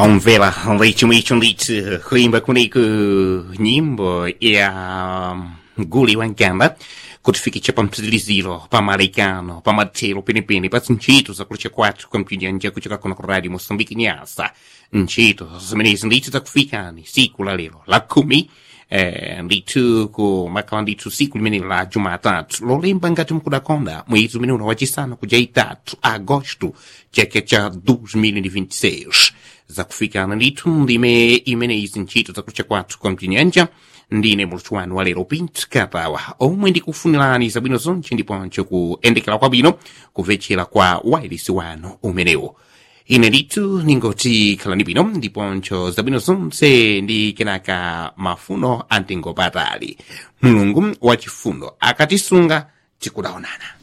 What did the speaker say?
Omvela leite leite kuimba kuniko nyimbo ya nguli wa Nkanda kutifikisha pa msikiliziro pa Marekano pa matelo penepene pa ntchito zakulucha kwathu kwa mpidyanja kuchoka kuno ku radio Moçambique Nyasa ntchito zimenezi ndithu zakufikani siku la lero la kumi eh, ndithu kumakhala ndithu siku limene la jumatatu lolemba ngati mkudakonda mwezi umene uno wachisanu kuja itatu agosto chaka cha 2026 zakufikana ndithu ndime imene izi ntchito zakulucha kwathu kwa mpidyanja ndine muluthu wanu wa lero pinto katawa omwe ndikufunirani zabwino zonse ndiponso kuyendekera kwabwino kumvetsera kwa wailesi wanu umenewo ine ndithu ningoti khalani bwino ndiponso zabwino zonse ndi kenaka mafuno antingopatali mulungu wachifundo akatisunga tikudaonana